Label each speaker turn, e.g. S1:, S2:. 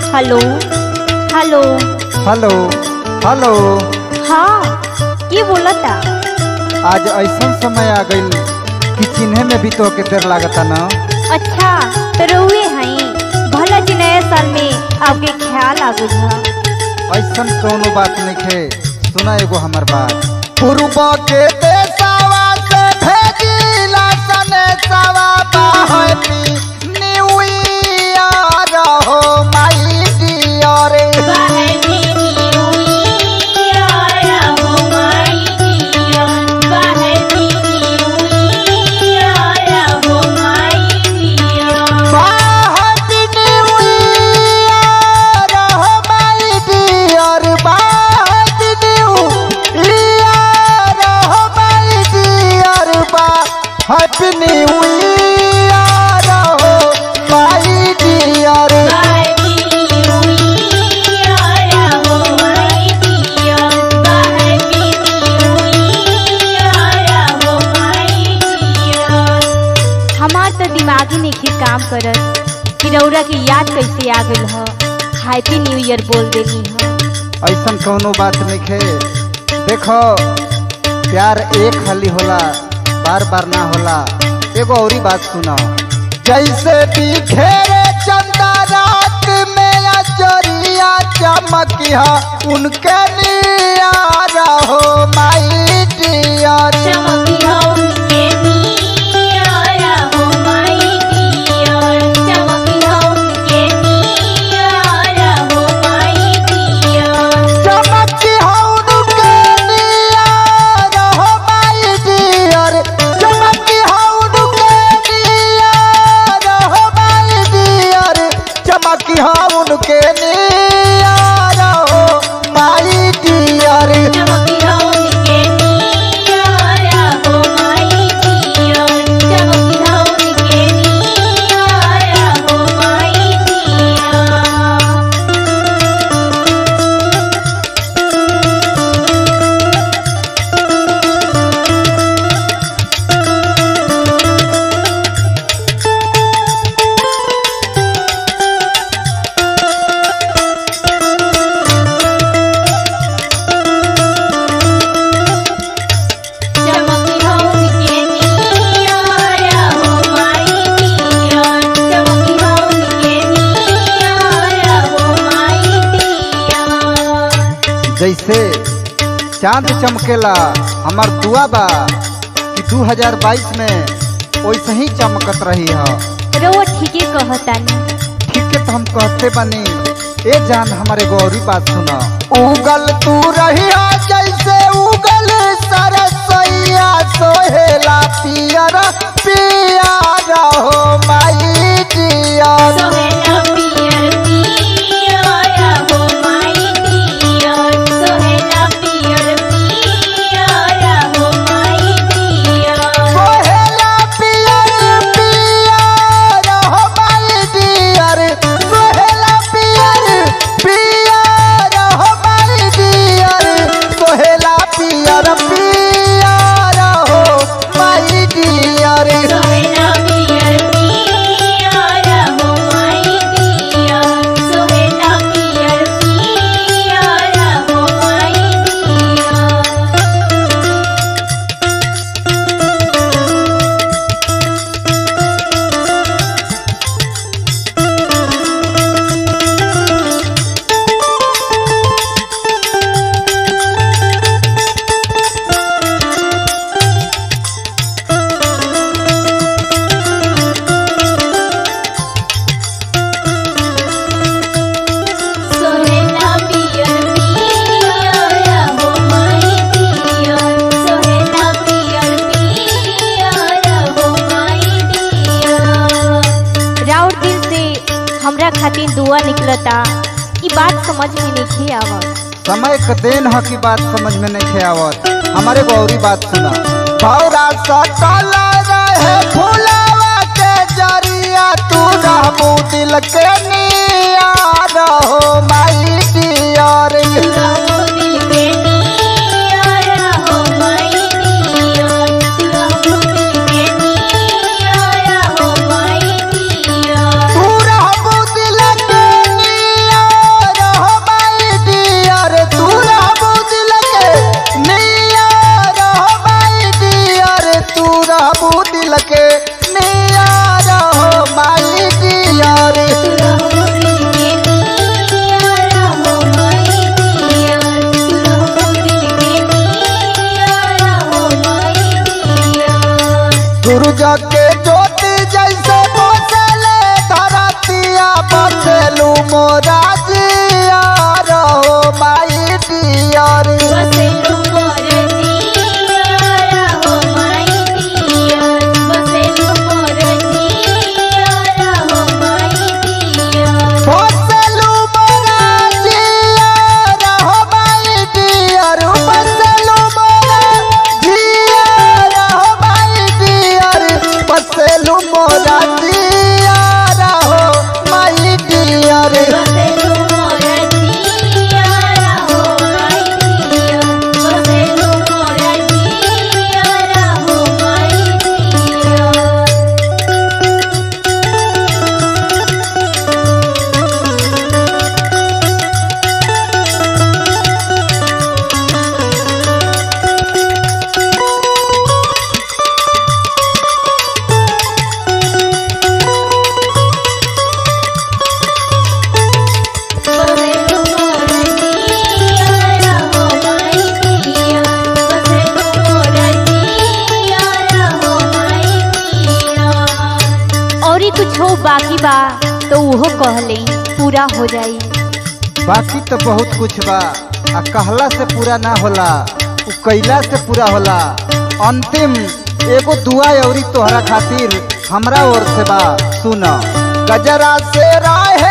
S1: hello hello
S2: hello hello
S1: हाँ के बोलता
S2: आज ऐसा समय आ गइल कि चिन्हे में भी तो के देर लागता ना
S1: अच्छा तो रहुए हई भला जी नया साल में आपके ख्याल आ गइल ह
S2: ऐसा कोनो बात नहीं खे सुना एगो हमर बात पूर्व के देशवा से भेजिला सनेशवा हैप्पी न्यू ईयर हो my dear happy new year हो my dear happy new year हो my dear happy new year हो माय डियर
S1: हमार तो दिमागी नहीं काम करत कि रौरा के याद कैसे आ गइल ह हैप्पी न्यू ईयर बोल देनी ह
S2: ऐसा कोनो बात नहीं खे देखो प्यार एक हाली होला बार बार ना होला एगो औरी बात सुनो जैसे बिखेरे चंदा रात में अजरिया चमकिया उनके नियारा हो माई डियर चमकिया उनके नियारा हो माई डियर चमकिया उनके नियारा हो माई डियर चमकिया उनके नियारा हो माई डियर जैसे चांद चमकेला हमार दुआ बा कि 2022 में वैसे ही चमकत रही है
S1: रउआ ठीके कहतानी
S2: ठीक है तो हम कहते बनी ए जान हमारे गौरी बात सुना उगल तू रही जैसे उगल सरसैया सोहेला पियर पियर हो माई डियर सोहेला पियर पियर हो माई डियर सोहेला पियर पियर हो माई डियर सोहेला पियर पियर हो माई डियर
S1: राउर दिल से हमरा खातिर दुआ निकलता ई बात समझ में नहीं आवत
S2: समय का देन ह की बात समझ में नहीं खे आवत हमारे गौरी बात सुना भौरा सकल रहे फुलावा के जरिया तू रहबू दिल के नियार हो माई डियर तू रहबू दिल के नियार
S1: उहो कहले पूरा हो जाई
S2: बाकी तो बहुत कुछ बा आ कहला से पूरा ना होला उ कैला से पूरा होला अंतिम एगो दुआ अउरी तोहरा खातिर हमरा ओर से बा सुन गजरा से राहे